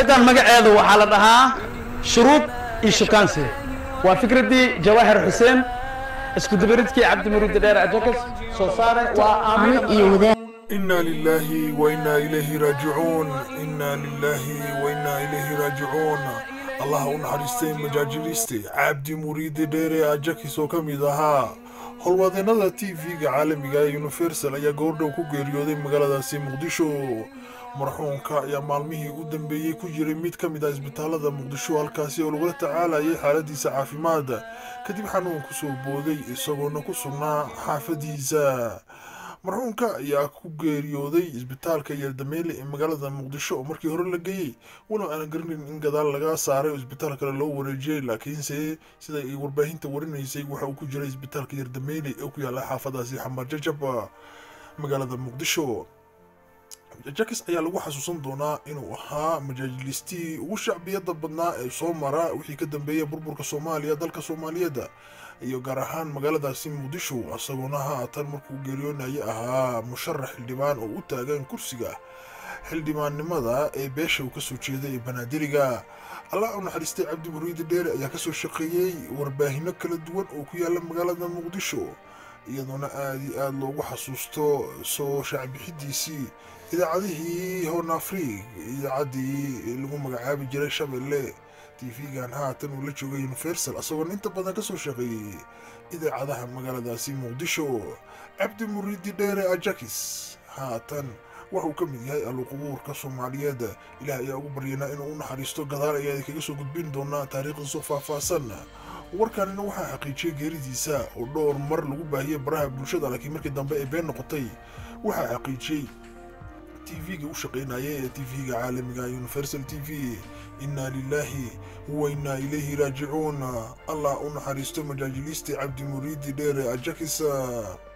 riwaayadan magaceedu waxaa la dhahaa shuruud iyo shukaansi waa fikraddii jawaahir xuseen isku dabaridkii cabdimuriid dheer ajakas soo saare waa aamino iyo wadaad إنا لله وإنا إليه راجعون إنا لله وإنا إليه راجعون الله unaxariistay majaajiliiste cabdi muriidi dheere ajakis oo ka mid ahaa howlwadeennada t v-ga caalamiga ee universal ayaa goordhow ku geeriyooday magaaladaasi muqdisho marxuunka ayaa maalmihii u dambeeyey ku jiray mid ka mid ah isbitaalada muqdisho halkaasi oo lagula tacaalayay xaaladiisa caafimaad kadib xanuun kusoo booday isagoona ku sugnaa xaafadiisa marxuunka ayaa ku geeriyooday isbitaalka yardameele ee magaalada muqdisho oo markii hore la geeyey walow aanan garanayn in gadaal laga saaray oo isbitaal kale loo wareejiyey laakiinse sida ay warbaahinta warinaysay waxa uu ku jiray isbitaalka yardameele ee ku yaala xaafadaasi xamar jajab magaalada muqdisho jakis ayaa lagu xasuusan doonaa inuu ahaa majaajilistii ugu shacbiyada badnaa ee soo mara wixii ka dambeeya burburka soomaaliya dalka soomaaliyeed iyo gaar ahaan magaaladaasi muqdisho isagoona haatan markuu geeriyoonaya ahaa musharax xildhibaan oo u taagan kursiga xildhibaannimada ee beesha uu kasoo jeeday ee banaadiriga allah u naxariistay cabdi muriidi dheere ayaa kasoo shaqeeyey warbaahinno kala duwan oo ku yaala magaalada muqdisho iyadoona aada iyo aada loogu xasuusto soo shaacbixidiisii idaacadihii horn afriig idaacaddii lagu magacaabi jiray shabeelle tv-gan haatan uu la joogay universal isagoona inta badan kasoo shaqeeyey idaacadaha magaaladaasi muqdisho cabdi muriidi dheere ajakis haatan waxauu ka mid yahay aluqubuurka soomaaliyeed ilaah ayaa ugu baryanaa inuu u naxariisto gadaal ayaa kaga soo gudbin doonaa taariikhdiisoo faahfaahsan warkanina waxaa xaqiijiyey geeridiisa oo dhowr mar lagu baahiyey baraha bulshada laakiin markii dambe ay been noqotay waxaa xaqiijiyey tv-ga u shaqaynaya ee tv-ga caalamiga universal t v inaa lilaahi wa inaa ilayhi raajicuun allah u naxariisto majaajiliiste cabdi muriidi dheere ajakisa